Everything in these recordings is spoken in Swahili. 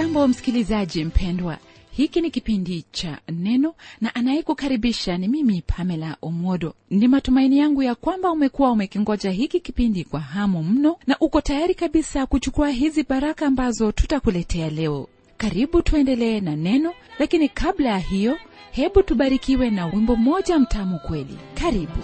hujambo msikilizaji mpendwa hiki ni kipindi cha neno na anayekukaribisha ni mimi pamela omwodo ni matumaini yangu ya kwamba umekuwa umekingoja hiki kipindi kwa hamu mno na uko tayari kabisa kuchukua hizi baraka ambazo tutakuletea leo karibu tuendelee na neno lakini kabla ya hiyo hebu tubarikiwe na wimbo mmoja mtamu kweli karibu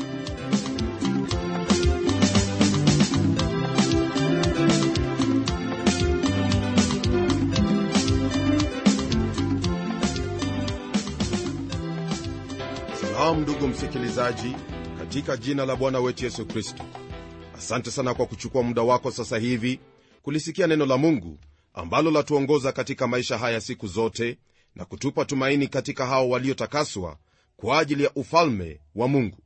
salamu ndugu msikilizaji katika jina la bwana wetu yesu kristo asante sana kwa kuchukua muda wako sasa hivi kulisikia neno la mungu ambalo latuongoza katika maisha haya siku zote na kutupa tumaini katika hao waliotakaswa kwa ajili ya ufalme wa mungu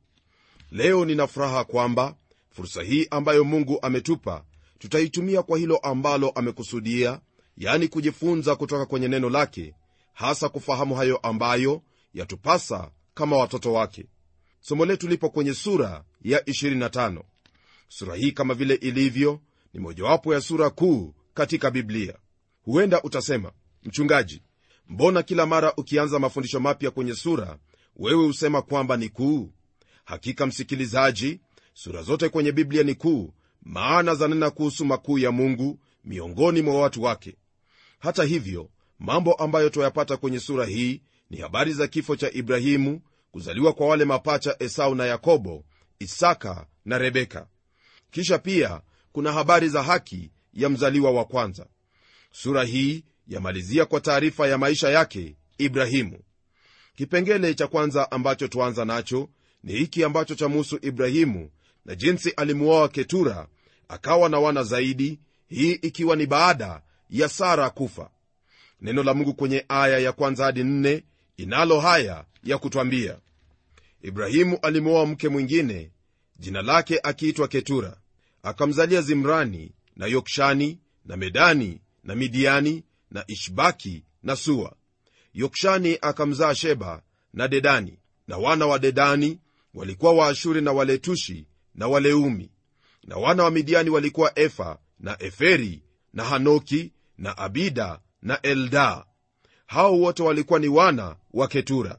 leo nina furaha kwamba fursa hii ambayo mungu ametupa tutaitumia kwa hilo ambalo amekusudia yani kujifunza kutoka kwenye neno lake hasa kufahamu hayo ambayo yatupasa kama watoto wake somo letu lipo kwenye sura ya 25 sura hii kama vile ilivyo ni mojawapo ya sura kuu katika biblia huenda utasema mchungaji mbona kila mara ukianza mafundisho mapya kwenye sura wewe husema kwamba ni kuu hakika msikilizaji sura zote kwenye biblia ni kuu maana zanena kuhusu makuu ya mungu miongoni mwa watu wake hata hivyo mambo ambayo twayapata kwenye sura hii ni habari za kifo cha ibrahimu kuzaliwa kwa wale mapacha esau na yakobo isaka na rebeka kisha pia kuna habari za haki ya mzaliwa wa kwanza sura hii yamalizia kwa taarifa ya maisha yake ibrahimu kipengele cha kwanza ambacho tuanza nacho ni hiki ambacho chamuhusu ibrahimu na jinsi alimuoa ketura akawa na wana zaidi hii ikiwa ni baada ya sara kufa neno la mungu kwenye aya ya kwanza hadi nne inalo haya ya kutwambia ibrahimu alimwoa mke mwingine jina lake akiitwa ketura akamzalia zimrani na yokshani na medani na midiani na ishbaki na sua yokshani akamzaa sheba na dedani na wana wa dedani walikuwa waashuri na waletushi na waleumi na wana wa midiani walikuwa efa na eferi na hanoki na abida na eldaa hao wote walikuwa ni wana wa ketura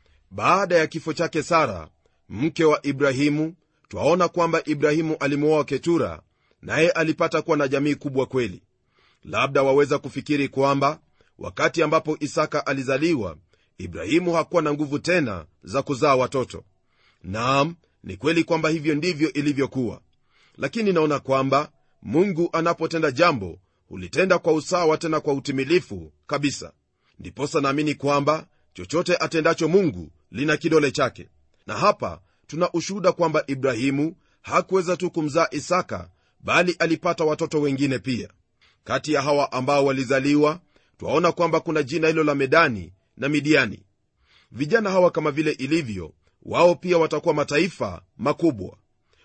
baada ya kifo chake sara mke wa ibrahimu twaona kwamba ibrahimu alimuoa ketura naye alipata kuwa na jamii kubwa kweli labda waweza kufikiri kwamba wakati ambapo isaka alizaliwa ibrahimu hakuwa na nguvu tena za kuzaa watoto naam ni kweli kwamba hivyo ndivyo ilivyokuwa lakini naona kwamba mungu anapotenda jambo hulitenda kwa usawa tena kwa utimilifu kabisa ndiposa naamini kwamba chochote atendacho mungu lina kidole chake na hapa tuna ushuhuda kwamba ibrahimu hakuweza tu kumzaa isaka bali alipata watoto wengine pia kati ya hawa ambao walizaliwa twaona kwamba kuna jina hilo la medani na midiani vijana hawa kama vile ilivyo wao pia watakuwa mataifa makubwa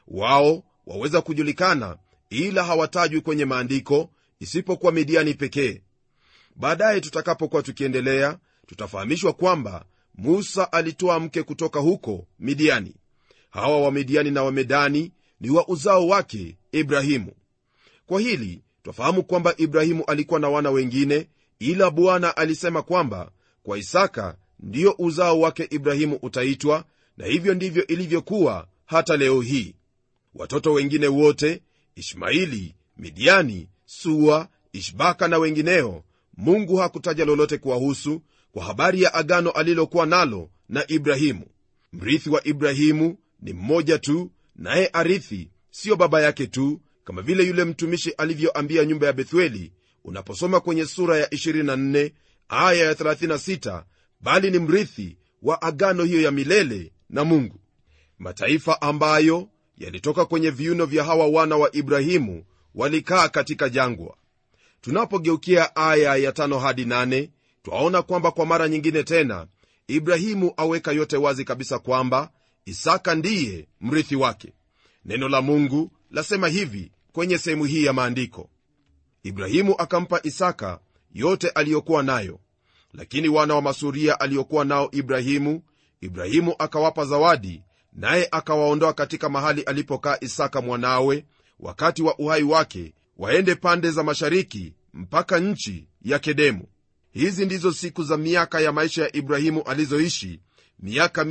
wao waweza kujulikana ila hawatajwi kwenye maandiko isipokuwa midiani pekee baadaye tutakapokuwa tukiendelea tutafahamishwa kwamba musa alitoa mke kutoka huko midiani hawa wamidiani na wamedani ni wa uzao wake ibrahimu kwa hili twafahamu kwamba ibrahimu alikuwa na wana wengine ila bwana alisema kwamba kwa isaka ndiyo uzao wake ibrahimu utaitwa na hivyo ndivyo ilivyokuwa hata leo hii watoto wengine wote ishmaili midiani sua ishbaka na wengineo mungu hakutaja lolote kuwahusu kwa habari ya agano alilokuwa nalo na ibrahimu mrithi wa ibrahimu ni mmoja tu naye arithi siyo baba yake tu kama vile yule mtumishi alivyoambia nyumba ya bethueli unaposoma kwenye sura ya 24 aya ya 36 bali ni mrithi wa agano hiyo ya milele na mungu mataifa ambayo yalitoka kwenye viuno vya hawa wana wa ibrahimu walikaa katika jangwa tunapogeukia aya ya tano hadi nane twaona kwamba kwa mara nyingine tena ibrahimu aweka yote wazi kabisa kwamba isaka ndiye mrithi wake neno la mungu lasema hivi kwenye sehemu hii ya maandiko ibrahimu akampa isaka yote aliyokuwa nayo lakini wana wa masuria aliyokuwa nao ibrahimu ibrahimu akawapa zawadi naye akawaondoa katika mahali alipokaa isaka mwanawe wakati wa uhai wake waende pande za mashariki mpaka nchi ya kedemu hizi ndizo siku za miaka ya maisha ya ibrahimu alizoishi miaka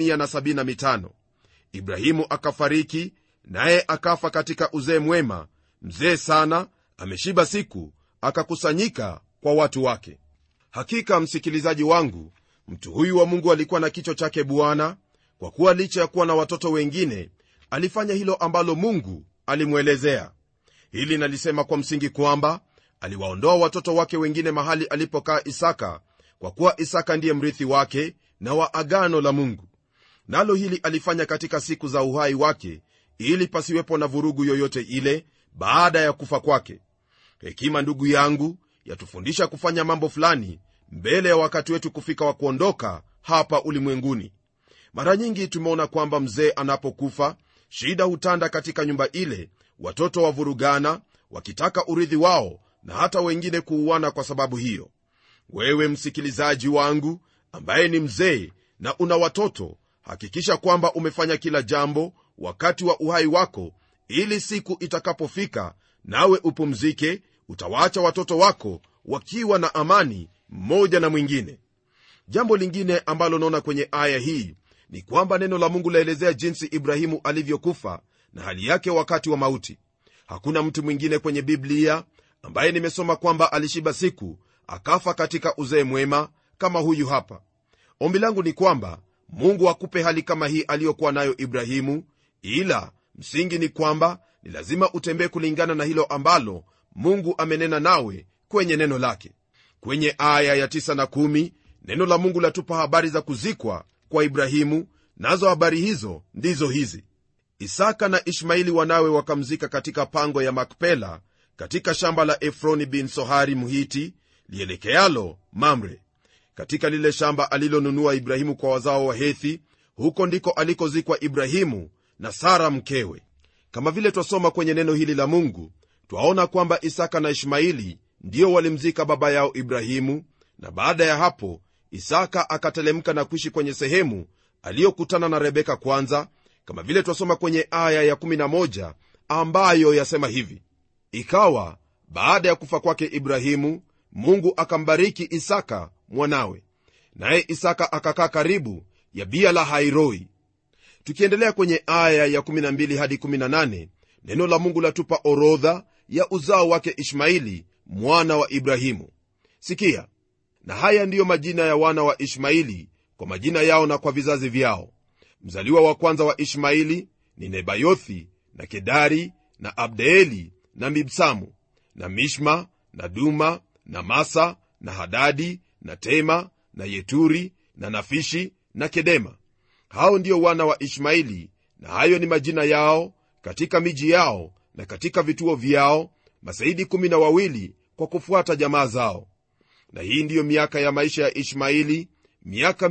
175 ibrahimu akafariki naye akafa katika uzee mwema mzee sana ameshiba siku akakusanyika kwa watu wake hakika msikilizaji wangu mtu huyu wa mungu alikuwa na kichwa chake bwana kwa kuwa licha ya kuwa na watoto wengine alifanya hilo ambalo mungu alimwelezea hili nalisema kwa msingi kwamba aliwaondoa watoto wake wengine mahali alipokaa isaka kwa kuwa isaka ndiye mrithi wake na wa agano la mungu nalo hili alifanya katika siku za uhai wake ili pasiwepo na vurugu yoyote ile baada ya kufa kwake hekima ndugu yangu yatufundisha kufanya mambo fulani mbele ya wakati wetu kufika wa kuondoka hapa ulimwenguni mara nyingi tumeona kwamba mzee anapokufa shida hutanda katika nyumba ile watoto wavurugana wakitaka urithi wao na hata wengine kuuana kwa sababu hiyo wewe msikilizaji wangu ambaye ni mzee na una watoto hakikisha kwamba umefanya kila jambo wakati wa uhai wako ili siku itakapofika nawe upumzike utawaacha watoto wako wakiwa na amani mmoja na mwingine jambo lingine ambalo naona kwenye aya hii ni kwamba neno la mungu laelezea jinsi ibrahimu alivyokufa na hali yake wakati wa mauti hakuna mtu mwingine kwenye biblia ambaye nimesoma kwamba alishiba siku akafa katika uzee mwema kama huyu hapa ombi langu ni kwamba mungu akupe hali kama hii aliyokuwa nayo ibrahimu ila msingi ni kwamba ni lazima utembee kulingana na hilo ambalo mungu amenena nawe kwenye neno lake kwenye aya ya 9 na 1 neno la mungu latupa habari za kuzikwa kwa ibrahimu nazo habari hizo ndizo hizi isaka na ishmaili wanawe wakamzika katika pango ya makpela katika shamba la efroni bin sohari mhiti lielekealo mamre katika lile shamba alilonunua ibrahimu kwa wazao wa hethi huko ndiko alikozikwa ibrahimu na sara mkewe kama vile twasoma kwenye neno hili la mungu twaona kwamba isaka na ishmaili ndio walimzika baba yao ibrahimu na baada ya hapo isaka akatelemka na kuishi kwenye sehemu aliyokutana na rebeka kwanza kama vile twasoma kwenye aya ya11 ambayo yasema hivi ikawa baada ya kufa kwake ibrahimu mungu akambariki isaka mwanawe naye isaka akakaa karibu ya bia la hairoi tukiendelea kwenye aya ya 12 hadi 18 neno la mungu latupa orodha ya uzao wake ishmaili mwana wa ibrahimu sikia na haya ndiyo majina ya wana wa ishmaili kwa majina yao na kwa vizazi vyao mzaliwa wa kwanza wa ishmaili ni nebayothi na kedari na abdeeli na mibsamu na mishma na duma na masa na hadadi na tema na yeturi na nafishi na kedema hao ndio wana wa ishmaili na hayo ni majina yao katika miji yao na katika vituo vyao masaidi kumi na wawili kwa kufuata jamaa zao na hii ndiyo miaka ya maisha ya ishmaili miaka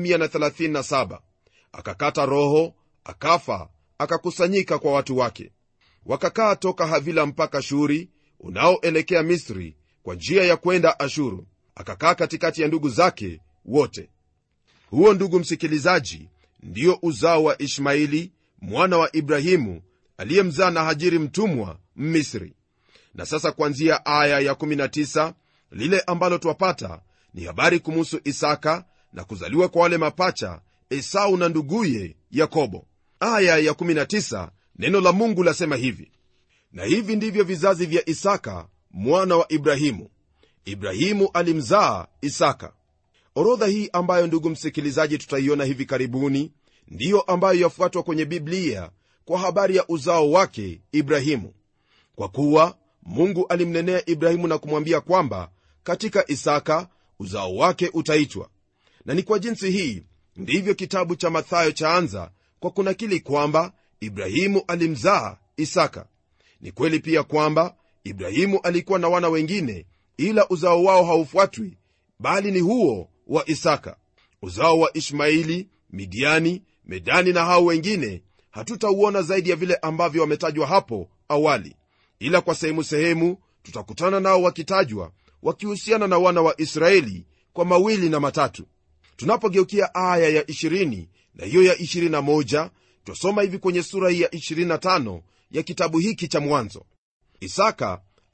137 akakata roho akafa akakusanyika kwa watu wake wakakaa toka havila mpaka shuri unaoelekea misri kwa njia ya kwenda ashuru akakaa katikati ya ndugu zake wote huo ndugu msikilizaji ndiyo uzao wa ishmaili mwana wa ibrahimu aliyemzaa na hajiri mtumwa mmisri na sasa kuanzia aya ya19 lile ambalo twapata ni habari kumuhusu isaka na kuzaliwa kwa wale mapacha esau na nduguye yakobo aya ya19 neno la mungu lasema hivi na hivi ndivyo vizazi vya isaka mwana wa ibrahimu ibrahimu alimzaa isaka orodha hii ambayo ndugu msikilizaji tutaiona hivi karibuni ndiyo ambayo yafuatwa kwenye biblia kwa habari ya uzao wake ibrahimu kwa kuwa mungu alimnenea ibrahimu na kumwambia kwamba katika isaka uzao wake utaitwa na ni kwa jinsi hii ndivyo kitabu cha mathayo chaanza kwa kunakili kwamba ibrahimu alimzaa isaka ni kweli pia kwamba ibrahimu alikuwa na wana wengine ila uzao wao haufuatwi bali ni huo wa isaka uzao wa ishmaili midiani medani na hao wengine hatutauona zaidi ya vile ambavyo wametajwa hapo awali ila kwa sehemu sehemu tutakutana nao wakitajwa wakihusiana na wana wa israeli kwa mawili na matatu tunapogeukia aya ya 20 na hiyo ya 21 twasoma hivi kwenye sura hii ya 25 ya kitabu hiki cha mwanzo isaka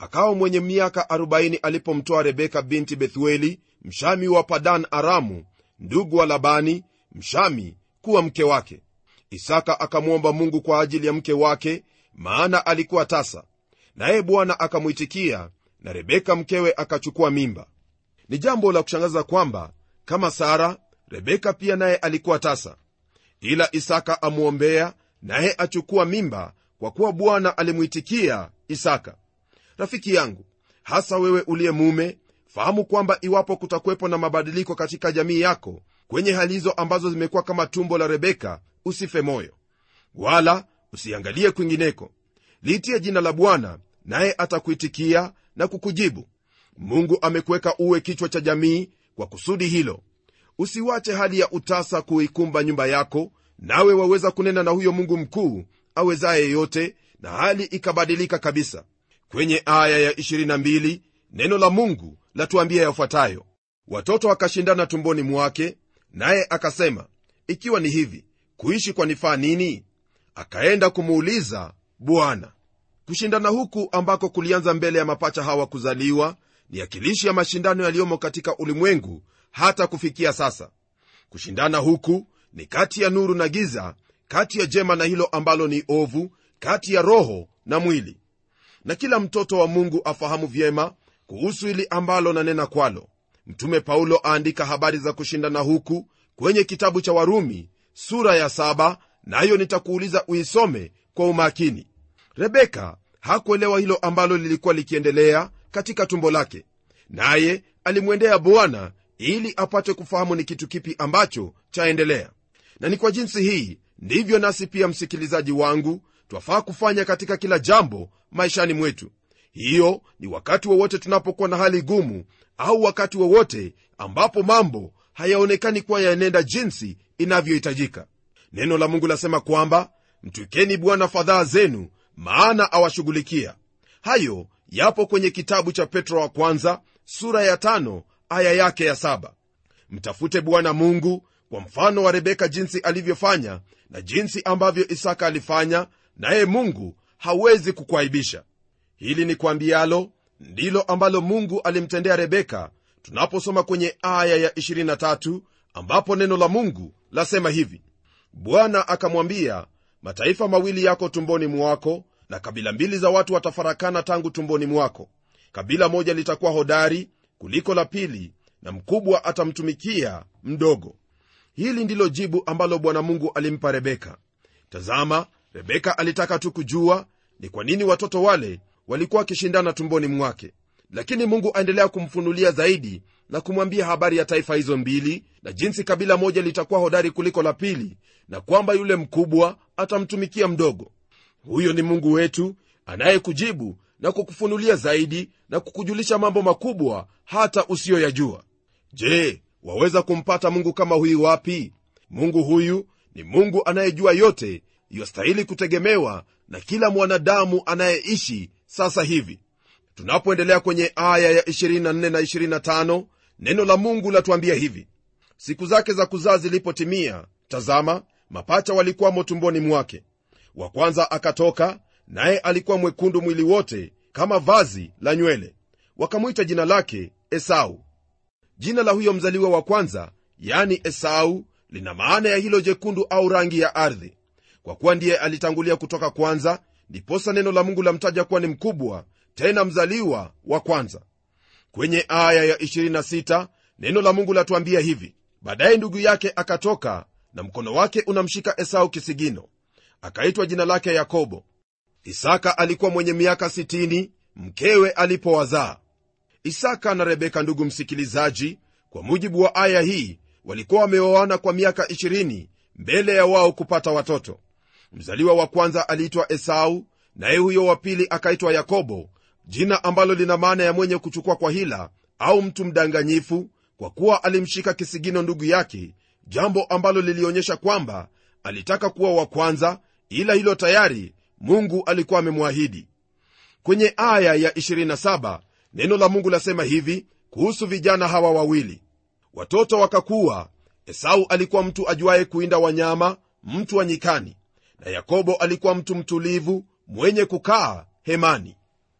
akawa mwenye miaka 40 alipomtoa rebeka binti bethueli mshami wa padan aramu ndugu wa labani mshami kuwa mke wake isaka akamwomba mungu kwa ajili ya mke wake maana alikuwa tasa naye bwana akamwitikia na rebeka mkewe akachukua mimba ni jambo la kushangaza kwamba kama sara rebeka pia naye alikuwa tasa ila isaka amwombea naye achukua mimba kwa kuwa bwana alimwitikia isaka rafiki yangu hasa wewe uliye mume fahamu kwamba iwapo kutakuwepo na mabadiliko katika jamii yako kwenye hali hizo ambazo zimekuwa kama tumbo la rebeka usife moyo wala usiangalie kwingineko liitie jina la bwana naye atakuitikia na kukujibu mungu amekuweka uwe kichwa cha jamii kwa kusudi hilo usiwache hali ya utasa kuikumba nyumba yako nawe waweza kunena na huyo mungu mkuu awezaye yote na hali ikabadilika kabisa kwenye aya ya 22 neno la mungu latuambia yafuatayo watoto wakashindana tumboni mwake naye akasema ikiwa ni hivi kuishi kwanifaa nini akaenda kumuuliza bwana kushindana huku ambako kulianza mbele ya mapacha hawa kuzaliwa ni akilishi ya mashindano yaliyomo katika ulimwengu hata kufikia sasa kushindana huku ni kati ya nuru na giza kati ya jema na hilo ambalo ni ovu kati ya roho na mwili na kila mtoto wa mungu afahamu vyema kuhusu hili ambalo nanena kwalo mtume paulo aandika habari za kushindana huku kwenye kitabu cha warumi sura ya saba nayo na nitakuuliza uisome kwa umakini rebeka hakuelewa hilo ambalo lilikuwa likiendelea katika tumbo lake naye alimwendea bwana ili apate kufahamu ni kitu kipi ambacho chaendelea na ni kwa jinsi hii ndivyo nasi pia msikilizaji wangu twafaa kufanya katika kila jambo maishani mwetu hiyo ni wakati wowote tunapokuwa na hali gumu au wakati wowote ambapo mambo hayaonekani kuwa yaenenda jinsi inavyohitajika neno la mungu lasema kwamba mtwikeni bwana fadhaa zenu maana awashughulikia hayo yapo kwenye kitabu cha petro wa kwanza sura ya tano aya yake ya saba mtafute bwana mungu kwa mfano wa rebeka jinsi alivyofanya na jinsi ambavyo isaka alifanya naye mungu hawezi kukuaibisha hili ni kwambialo ndilo ambalo mungu alimtendea rebeka tunaposoma kwenye aya ya 23 ambapo neno la mungu lasema hivi bwana akamwambia mataifa mawili yako tumboni mwako na kabila mbili za watu watafarakana tangu tumboni mwako kabila moja litakuwa hodari kuliko la pili na mkubwa atamtumikia mdogo hili ndilo jibu ambalo bwana mungu alimpa rebeka tazama rebeka alitaka tu kujua ni kwa nini watoto wale walikuwa wakishindana tumboni mwake lakini mungu aendelea kumfunulia zaidi na kumwambia habari ya taifa hizo mbili na jinsi kabila moja litakuwa hodari kuliko la pili na kwamba yule mkubwa atamtumikia mdogo huyo ni mungu wetu anayekujibu na kukufunulia zaidi na kukujulisha mambo makubwa hata usiyoyajua je waweza kumpata mungu kama huyu wapi mungu huyu ni mungu anayejua yote yostahili kutegemewa na kila mwanadamu anayeishi sasa hivi tunapoendelea kwenye aya ya 24 na 25 neno la mungu latuambia hivi siku zake za kuzaa zilipotimia tazama mapacha walikuwamo tumboni mwake wa kwanza akatoka naye alikuwa mwekundu mwili wote kama vazi la nywele wakamwita jina lake esau jina la huyo mzaliwa wa kwanza yani esau lina maana ya hilo jekundu au rangi ya ardhi kwa kuwa ndiye alitangulia kutoka kwanza ndiposa neno la mungu lamtaja kuwa ni mkubwa tena mzaliwa wa kwanza kwenye aya ya 26 neno la mungu latuambia hivi baadaye ndugu yake akatoka na mkono wake unamshika esau kisigino akaitwa jina lake yakobo isaka alikuwa mwenye miaka 60 mkewe alipowazaa isaka na rebeka ndugu msikilizaji kwa mujibu wa aya hii walikuwa wameoana kwa miaka 20 mbele ya wao kupata watoto mzaliwa wa kwanza aliitwa esau naye huyo wa pili akaitwa yakobo jina ambalo lina maana ya mwenye kuchukua kwa hila au mtu mdanganyifu kwa kuwa alimshika kisigino ndugu yake jambo ambalo lilionyesha kwamba alitaka kuwa wa kwanza ila hilo tayari mungu alikuwa amemwahidi kwenye aya ya 27 neno la mungu lasema hivi kuhusu vijana hawa wawili watoto wakakuwa esau alikuwa mtu ajuaye kuinda wanyama mtu wa nyikani na yakobo alikuwa mtu mtulivu mwenye kukaa hemani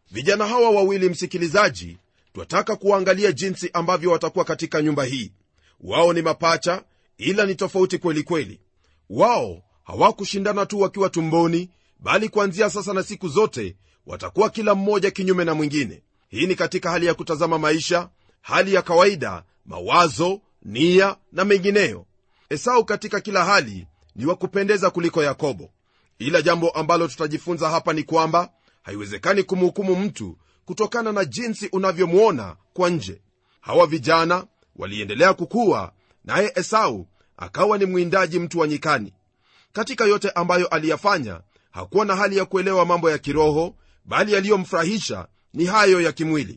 vijana hawa wawili msikilizaji twataka kuwaangalia jinsi ambavyo watakuwa katika nyumba hii wao ni mapacha ila ni tofauti kweli kweli wao hawakushindana tu wakiwa tumboni bali kuanzia sasa na siku zote watakuwa kila mmoja kinyume na mwingine hii ni katika hali ya kutazama maisha hali ya kawaida mawazo nia na mengineyo esau katika kila hali ni wa kupendeza kuliko yakobo ila jambo ambalo tutajifunza hapa ni kwamba haiwezekani kumhukumu mtu kutokana na jinsi unavyomwona kwa nje hawa vijana waliendelea kukuwa naye esau akawa ni mwindaji mtu wa nyikani katika yote ambayo aliyafanya hakuwa na hali ya kuelewa mambo ya kiroho bali yaliyomfurahisha ni hayo ya kimwili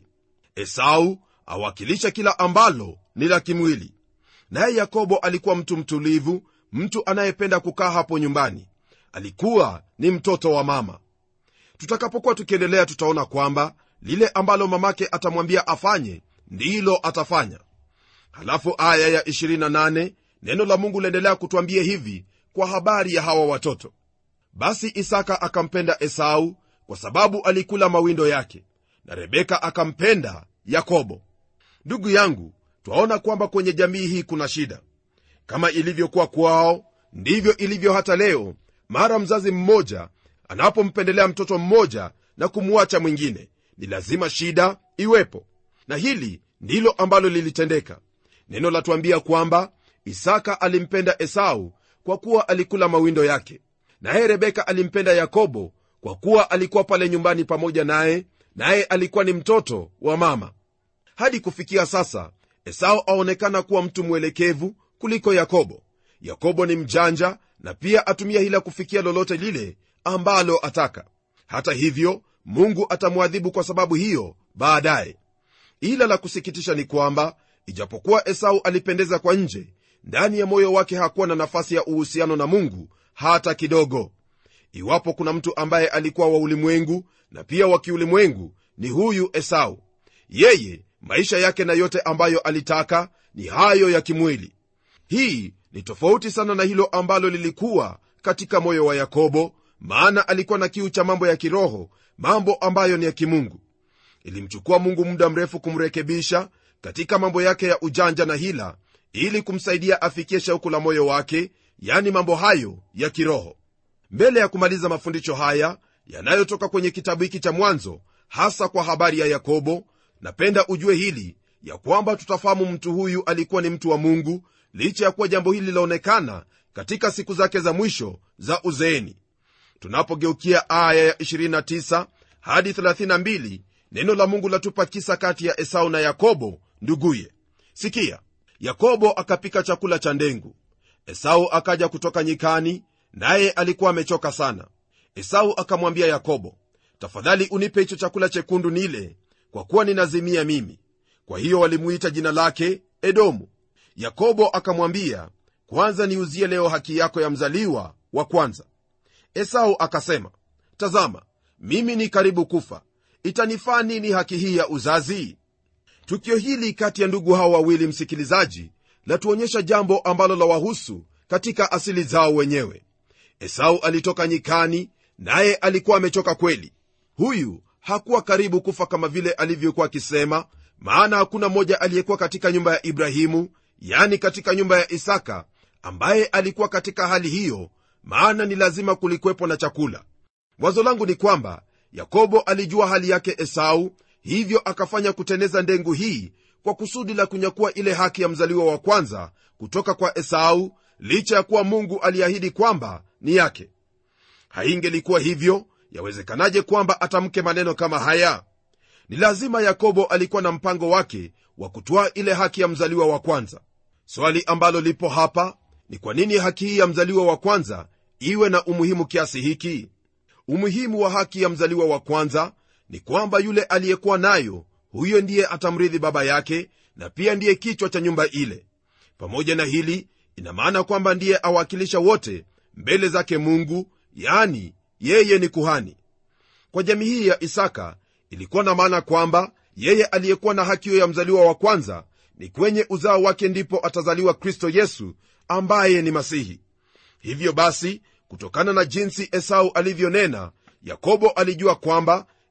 esau awakilisha kila ambalo ni la kimwili naye yakobo alikuwa mtu mtulivu mtu anayependa kukaa hapo nyumbani alikuwa ni mtoto wa mama tutakapokuwa tukiendelea tutaona kwamba lile ambalo mamake atamwambia afanye ndilo atafanya halafu aya ya 28 neno la mungu liendelea kutwambia hivi kwa habari ya hawa watoto basi isaka akampenda esau kwa sababu alikula mawindo yake na rebeka akampenda yakobo ndugu yangu twaona kwamba kwenye jamii hii kuna shida kama ilivyokuwa kwao ndivyo ilivyo hata leo mara mzazi mmoja anapompendelea mtoto mmoja na kumwacha mwingine ni lazima shida iwepo na hili ndilo ambalo lilitendeka neno latuambia kwamba isaka alimpenda esau kwa kuwa alikula mawindo yake naye rebeka alimpenda yakobo kwa kuwa alikuwa pale nyumbani pamoja naye naye alikuwa ni mtoto wa mama hadi kufikia sasa esau aonekana kuwa mtu mwelekevu kuliko yakobo yakobo ni mjanja na pia atumia hila kufikia lolote lile ambalo ataka hata hivyo mungu atamwadhibu kwa sababu hiyo baadaye ila la kusikitisha ni kwamba ijapokuwa esau alipendeza kwa nje ndani ya moyo wake hakuwa na nafasi ya uhusiano na mungu hata kidogo iwapo kuna mtu ambaye alikuwa wa ulimwengu na pia wa kiulimwengu ni huyu esau yeye maisha yake na yote ambayo alitaka ni hayo ya kimwili hii ni tofauti sana na hilo ambalo lilikuwa katika moyo wa yakobo maana alikuwa na kiu cha mambo ya kiroho mambo ambayo ni ya kimungu ilimchukua mungu muda mrefu kumrekebisha katika mambo yake ya ujanja na hila ili kumsaidia afikie shauku la moyo wake yani mambo hayo ya kiroho mbele ya kumaliza mafundisho haya yanayotoka kwenye kitabu hiki cha mwanzo hasa kwa habari ya yakobo napenda ujue hili ya kwamba tutafahamu mtu huyu alikuwa ni mtu wa mungu licha ya kuwa jambo hili lilaonekana katika siku zake za mwisho za uzeeni tunapogeukia aya ya 29 hadi 32 neno la mungu latupa kisa kati ya esau na yakobo nduguye sikia yakobo akapika chakula cha ndengu esau akaja kutoka nyikani naye alikuwa amechoka sana esau akamwambia yakobo tafadhali unipe hicho chakula chekundu nile kwa kuwa ninazimia mimi kwa hiyo walimuita jina lake edomu yakobo akamwambia kwanza niuzie leo haki yako ya mzaliwa wa kwanza esau akasema tazama mimi ni karibu kufa itanifaa nini haki hii ya uzazi tukio hili kati ya ndugu hao wawili msikilizaji latuonyesha jambo ambalo la wahusu katika asili zao wenyewe esau alitoka nyikani naye alikuwa amechoka kweli huyu hakuwa karibu kufa kama vile alivyokuwa akisema maana hakuna mmoja aliyekuwa katika nyumba ya ibrahimu yani katika nyumba ya isaka ambaye alikuwa katika hali hiyo maana ni lazima kulikuwepo na chakula wazo langu ni kwamba yakobo alijua hali yake esau hivyo akafanya kuteneza ndengu hii kwa kusudi la kunyakua ile haki ya mzaliwa wa kwanza kutoka kwa esau licha ya kuwa mungu aliahidi kwamba ni yake haingelikuwa hivyo yawezekanaje kwamba atamke maneno kama haya ni lazima yakobo alikuwa na mpango wake wa kutwaa ile haki ya mzaliwa wa kwanza swali ambalo lipo hapa ni kwa nini haki hii ya mzaliwa wa kwanza iwe na umuhimu kiasi hiki umuhimu wa haki ya mzaliwa wa kwanza ni kwamba yule aliyekuwa nayo huyo ndiye atamrithi baba yake na pia ndiye kichwa cha nyumba ile pamoja na hili ina maana kwamba ndiye awakilisha wote mbele zake mungu yani yeye ni kuhani kwa jamii hii ya isaka ilikuwa na maana kwamba yeye aliyekuwa na haki hiyo ya mzaliwa wa kwanza ni kwenye uzao wake ndipo atazaliwa kristo yesu ambaye ni masihi hivyo basi kutokana na jinsi esau alivyonena yakobo alijua kwamba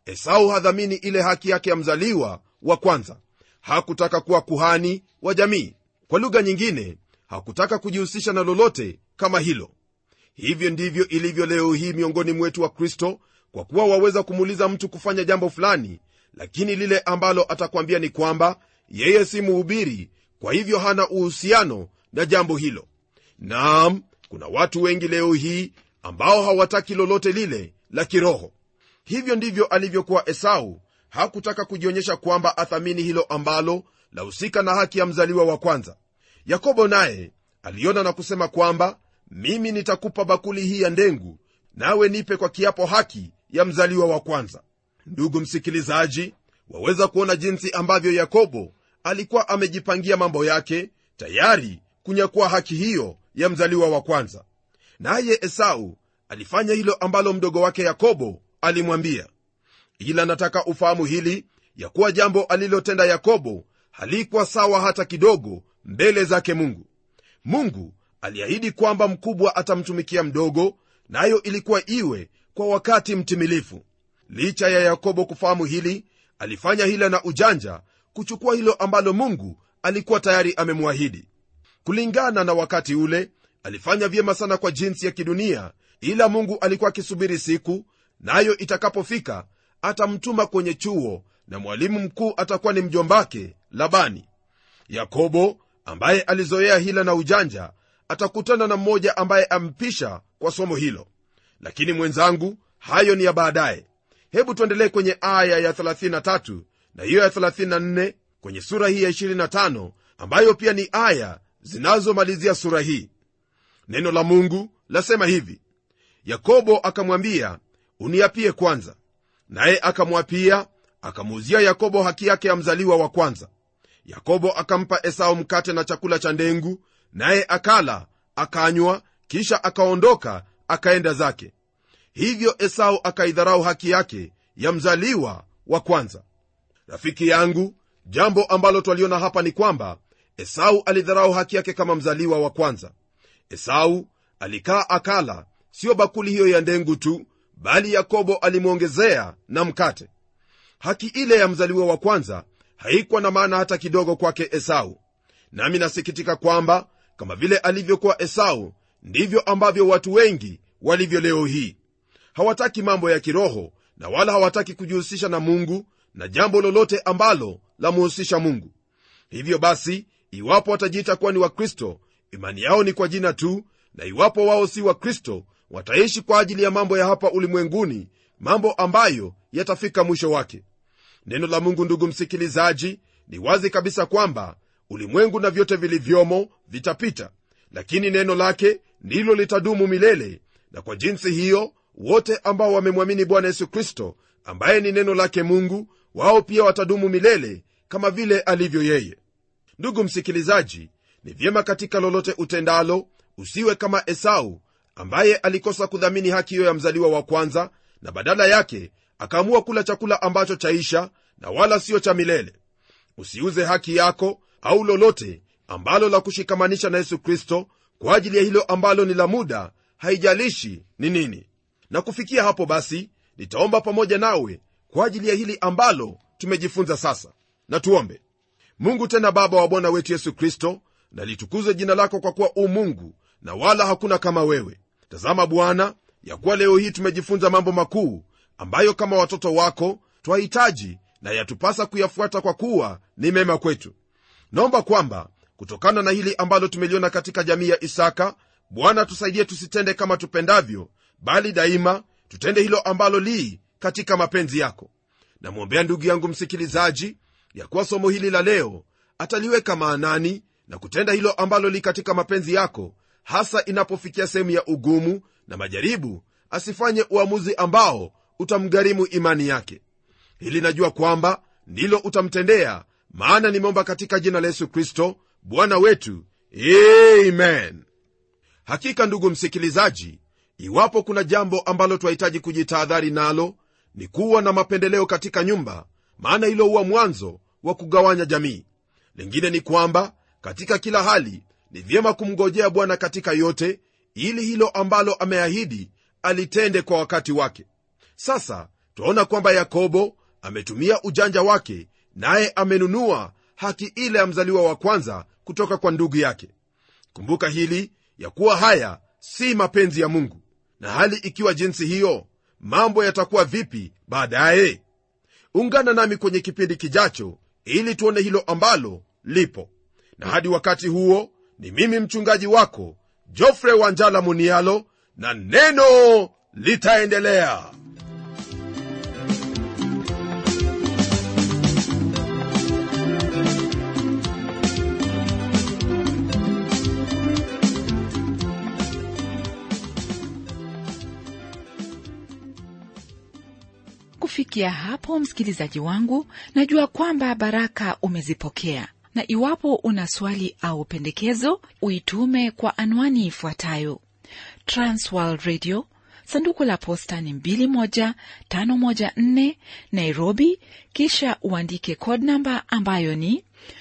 esau hadhamini ile haki yake ya mzaliwa wa kwanza hakutaka kuwa kuhani wa jamii kwa lugha nyingine hakutaka kujihusisha na lolote kama hilo hivyo ndivyo ilivyo leo hii miongoni mwetu wa kristo kwa kuwa waweza kumuuliza mtu kufanya jambo fulani lakini lile ambalo atakwambia ni kwamba yeye si muhubiri kwa hivyo hana uhusiano na jambo hilo naam kuna watu wengi leo hii ambao hawataki lolote lile la kiroho hivyo ndivyo alivyokuwa esau hakutaka kujionyesha kwamba athamini hilo ambalo lahusika na haki ya mzaliwa wa kwanza yakobo naye aliona na kusema kwamba mimi nitakupa bakuli hii ya ndengu nawe nipe kwa kiapo haki ya mzaliwa wa kwanza ndugu msikilizaji waweza kuona jinsi ambavyo yakobo alikuwa amejipangia mambo yake tayari kunyakua haki hiyo ya mzaliwa wa kwanza naye esau alifanya hilo ambalo mdogo wake yakobo alimwambia ila nataka ufahamu hili ya kuwa jambo alilotenda yakobo halikuwa sawa hata kidogo mbele zake mungu mungu aliahidi kwamba mkubwa atamtumikia mdogo nayo na ilikuwa iwe kwa wakati mtimilifu licha ya yakobo kufahamu hili alifanya hila na ujanja kuchukua hilo ambalo mungu alikuwa tayari amemwahidi kulingana na wakati ule alifanya vyema sana kwa jinsi ya kidunia ila mungu alikuwa akisubiri siku nayo na itakapofika atamtuma kwenye chuo na mwalimu mkuu atakuwa ni mjombake labani yakobo ambaye alizoea hila na ujanja atakutana na mmoja ambaye ampisha kwa somo hilo lakini mwenzangu hayo ni ya baadaye hebu tuendelee kwenye aya ya 33 na hiyo ya 34 kwenye sura hii ya 25 ambayo pia ni aya zinazomalizia sura hii neno la mungu lasema hivi yakobo akamwambia uniapie kwanza naye akamwapia akamuuzia yakobo haki yake ya mzaliwa wa kwanza yakobo akampa esau mkate na chakula cha ndengu naye akala akanywa kisha akaondoka akaenda zake hivyo esau akaidharau haki yake ya mzaliwa wa kwanza rafiki yangu jambo ambalo twaliona hapa ni kwamba esau alidharau haki yake kama mzaliwa wa kwanza esau alikaa akala siyo bakuli hiyo ya ndengu tu bali yakobo alimwongezea na mkate haki ile ya mzaliwa wa kwanza haikuwa na maana hata kidogo kwake esau nami nasikitika kwamba kama vile alivyokuwa esau ndivyo ambavyo watu wengi walivyo leo hii hawataki mambo ya kiroho na wala hawataki kujihusisha na mungu na jambo lolote ambalo lamuhusisha mungu hivyo basi iwapo watajiita kuwa ni wakristo imani yao ni kwa jina tu na iwapo wao si wakristo wataishi kwa ajili ya mambo ya hapa ulimwenguni mambo ambayo yatafika mwisho wake neno la mungu ndugu msikilizaji ni wazi kabisa kwamba ulimwengu na vyote vilivyomo vitapita lakini neno lake ndilo litadumu milele na kwa jinsi hiyo wote ambao wamemwamini bwana yesu kristo ambaye ni neno lake mungu wao pia watadumu milele kama vile alivyo yeye ndugu msikilizaji ni vyema katika lolote utendalo usiwe kama esau ambaye alikosa kudhamini haki hiyo ya mzaliwa wa kwanza na badala yake akaamua kula chakula ambacho chaisha na wala siyo cha milele usiuze haki yako au lolote ambalo la kushikamanisha na yesu kristo kwa ajili ya hilo ambalo ni la muda haijalishi ni nini na kufikia hapo basi nitaomba pamoja nawe kwa ajili ya hili ambalo tumejifunza sasa na tuombe mungu tena baba wa bwana wetu yesu kristo na litukuze jina lako kwa kuwa u mungu na wala hakuna kama wewe tazama bwana ya kuwa leo hii tumejifunza mambo makuu ambayo kama watoto wako twahitaji na yatupasa kuyafuata kwa kuwa ni mema kwetu naomba kwamba kutokana na hili ambalo tumeliona katika jamii ya isaka bwana tusaidie tusitende kama tupendavyo bali daima tutende hilo ambalo lii katika mapenzi yako namwombea ndugu yangu msikilizaji ya kuwa somo hili la leo ataliweka maanani na kutenda hilo ambalo li katika mapenzi yako hasa inapofikia sehemu ya ugumu na majaribu asifanye uamuzi ambao utamgharimu imani yake hili najua kwamba ndilo utamtendea maana nimeomba katika jina la yesu kristo bwana wetu amen hakika ndugu msikilizaji iwapo kuna jambo ambalo twahitaji kujitahadhari nalo ni kuwa na mapendeleo katika nyumba maana hilo huwa mwanzo wa kugawanya jamii lingine ni kwamba katika kila hali ni vyema kumngojea bwana katika yote ili hilo ambalo ameahidi alitende kwa wakati wake sasa twaona kwamba yakobo ametumia ujanja wake naye amenunua haki ile ya mzaliwa wa kwanza kutoka kwa ndugu yake kumbuka hili ya kuwa haya si mapenzi ya mungu na hali ikiwa jinsi hiyo mambo yatakuwa vipi baadaye ungana nami kwenye kipindi kijacho ili tuone hilo ambalo lipo na hadi wakati huo ni mimi mchungaji wako jofre wanjala munialo na neno litaendelea kufikia hapo msikilizaji wangu najua kwamba baraka umezipokea na iwapo una swali au pendekezo uitume kwa anwani ifuatayo transworld radio sanduku la posta ni 21514 nairobi kisha uandike code namba ambayo ni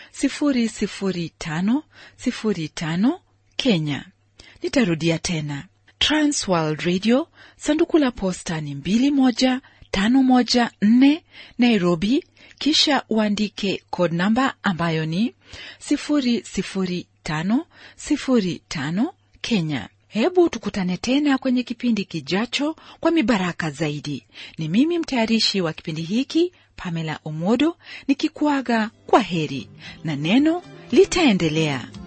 00505 kenya nitarudia tena transworld radio sanduku la posta ni 21 514 Nairobi, kisha uandike code namba ambayo ni 00505 Kenya. Hebu tukutane tena kwenye kipindi kijacho kwa mibaraka zaidi. Ni mimi mtayarishi wa kipindi hiki Pamela Omodo nikikuaga kwa heri na neno litaendelea.